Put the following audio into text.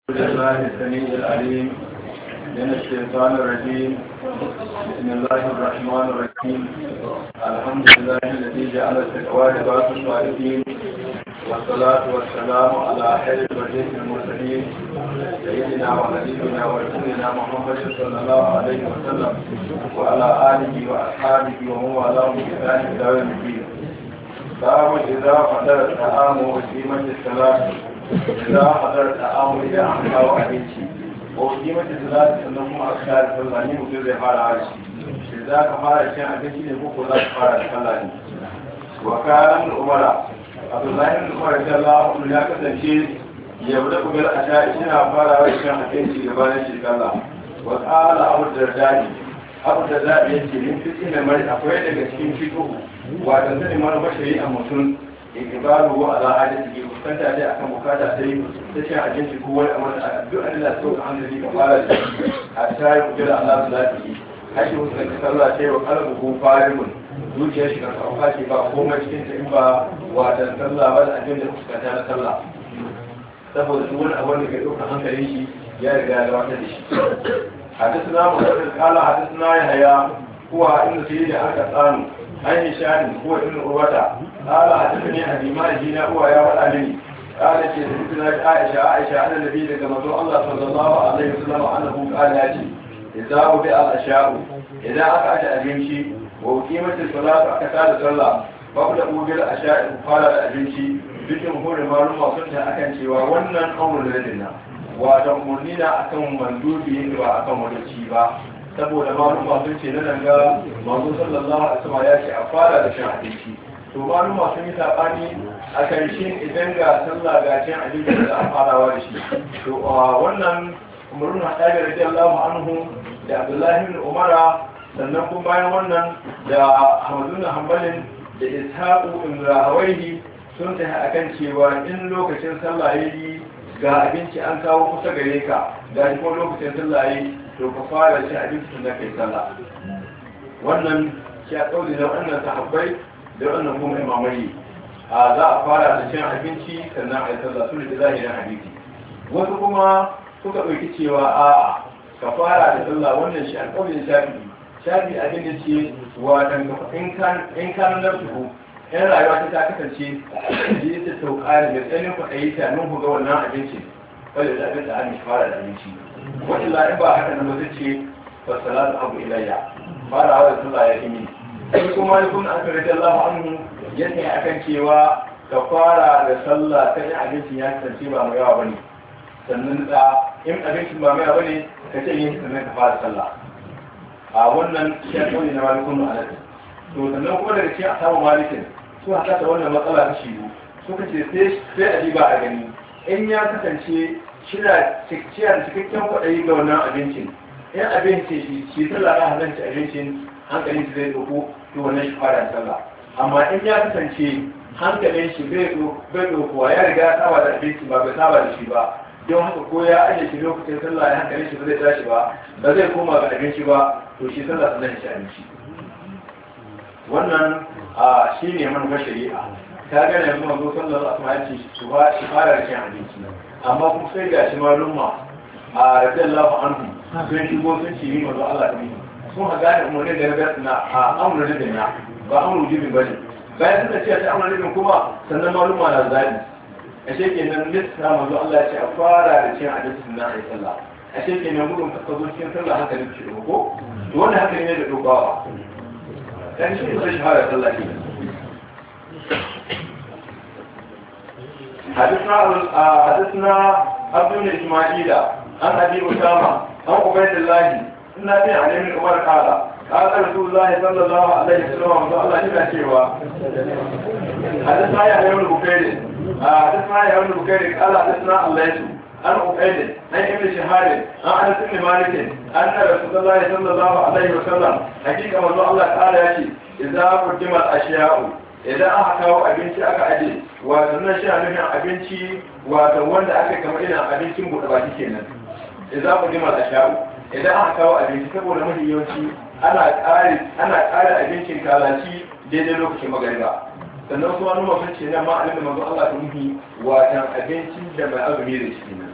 الله السميع العليم من الشيطان الرجيم بسم الله الرحمن الرحيم الحمد لله الذي جعل التقوى لباس الصالحين والصلاة والسلام على خير البرية المرسلين سيدنا وحبيبنا ورسولنا محمد صلى الله عليه وسلم وعلى آله وأصحابه ومن والاه بإحسان إلى يوم الدين باب إذا حضر الطعام وقيمة الصلاة إذا حضر الطعام إذا أحكى أبنتي وقيمة الصلاة أنهم أشكال صلى mutum zai fara harshe shi za ka fara cin abinci ne ko za ka fara da sallah ne wa kayan umara abdullahi bin umar da Allah ya kasance ya bude kubil a sha ina fara wa cin abinci gabanin shi sallah wa qala abu dardani abu dardani yace min fitin da mai akwai daga cikin fiqh wa da sani mana bashari a mutum ikibaru wa ala hadisi ke fuskanta dai akan bukata sai ta cin abinci ko wani amma duk an da so an da ka fara da a sai ku jira Allah da lafiya hashi wasu da sallah sai wa qalbu ko farimun zuciyar shi kan kauka ce ba komai cikin ta in ba wa da sallah ba da abin da fuskanta na sallah saboda duk wani abu da ke ɗaukar hankalin shi ya riga ya gabatar da shi حدثنا محمد قال حدثنا يحيى هو ابن سيد القطان عن هشام هو ابن عروة قال حدثني أبي ما جينا هو يا ولدني قال سيدنا عائشة عائشة على النبي كما الله صلى الله عليه وسلم أنه قال ياتي إذا وضع الأشياء إذا أقعد أبنشي وقيمة الصلاة أكثر صلى فقد أوجد الأشياء قال الأبنشي بجمهور معلومة سنتها أكن شيء وأن أمر لدينا wato umarni na akan mandubi ne ba akan wadaci ba saboda maluma sun ce na daga manzo sallallahu alaihi wasallam ya ce a fara da shan abinci to maluma sun yi sabani a kan shi idan ga sallah ga cin abinci da a farawa da shi to wannan umarun hadabi radiyallahu anhu da abdullahi bin umara sannan kuma bayan wannan da ahmadu bin hanbalin da ishaqu ibn rahawayhi sun tafi akan cewa in lokacin sallah yayi ga abinci an kawo kusa gare ka ga kuma lokacin sallah yi to ka fara cin abinci da kai sallah wannan shi a tsauri da wannan sahabbai da wannan kuma imamai a za a fara da cin abinci sannan a yi sallah su da zahirin hadisi wasu kuma suka ɗauki cewa a ka fara da sallah wannan shi a tsauri shafi shafi abin da ce wa in kan nafsu yan rayuwa ta kasance da ya ta sauka da tsanin kwaɗayi ta nun ga wannan abinci wadda ta abin da an fara da abinci wani la'in ba haka nan wata ce ba salatu abu ilayya fara hawa da sallah ya kimi sai kuma ya kun aka rage Allah anhu yadda ya akan cewa ka fara da sallah ta yin abincin ya kasance ba mai yawa bane sannan da in abincin ba mai yawa bane ka ce yin sannan ka fara sallah a wannan shi ya kawai na malikun ma'anar to sannan kuma daga cikin asabu malikin su haka da wannan matsala ta shiru suka ce sai a diba a gani in ya kasance shida cikciya da cikakken kwaɗayi ga wannan abincin in abinci shi shi sallah na halarci abincin hankalin shi zai ɗauko to wannan shi fara sallah amma in ya kasance hankalin shi bai ɗaukowa ya riga ya saba da abinci ba bai saba da shi ba don haka ko ya ajiye shi lokacin sallah ya hankalin shi ba zai tashi ba ba zai koma ga abinci ba to shi sallah sannan shi abinci wannan a shi ne manufar shari'a ta gane yanzu mazo sallar asma ya ce su fara da cin abinci amma kuma sai ga shi malumma a rajin lafa anhu sun shigo sun ce yi mazo Allah ta mini sun ha gane umarnin da na na a amurin ribin na ba amurin ribin ba ne bayan suka ce ta amurin ribin kuma sannan malumma na zaɓi a shekin nan lissa mazo Allah ya ce a fara da cin abinci na a yi sallah a shekin nan gudun kasa zo cikin sallah hankalin ce ko to wannan hankali ne da dogawa كان شيء يخرج هذا الله فيه حدثنا حدثنا عبد بن اسماعيل عن ابي اسامه عن عبيد الله ان ابي علي بن عمر قال قال رسول الله صلى الله عليه وسلم الله yana cewa حدثنا يحيى بن بكير حدثنا يحيى بن بكير قال حدثنا الليث عن عبيد عن ابن شهاب عن انس بن مالك ان رسول الله صلى الله عليه وسلم حقيقه والله الله تعالى ياتي اذا قدم الاشياء idan aka kawo abinci aka aje wato nan shi nufin abinci wato wanda aka kama irin abincin buɗe baki kenan idan qudima al-asha'u idan aka kawo abinci saboda mafi yawanci ana ƙari ana ƙara abincin kalaci daidai lokacin magariba sannan kuma numa sun ce nan ma alim da manzo Allah ta muhi watan abincin da mai azumi da shi ne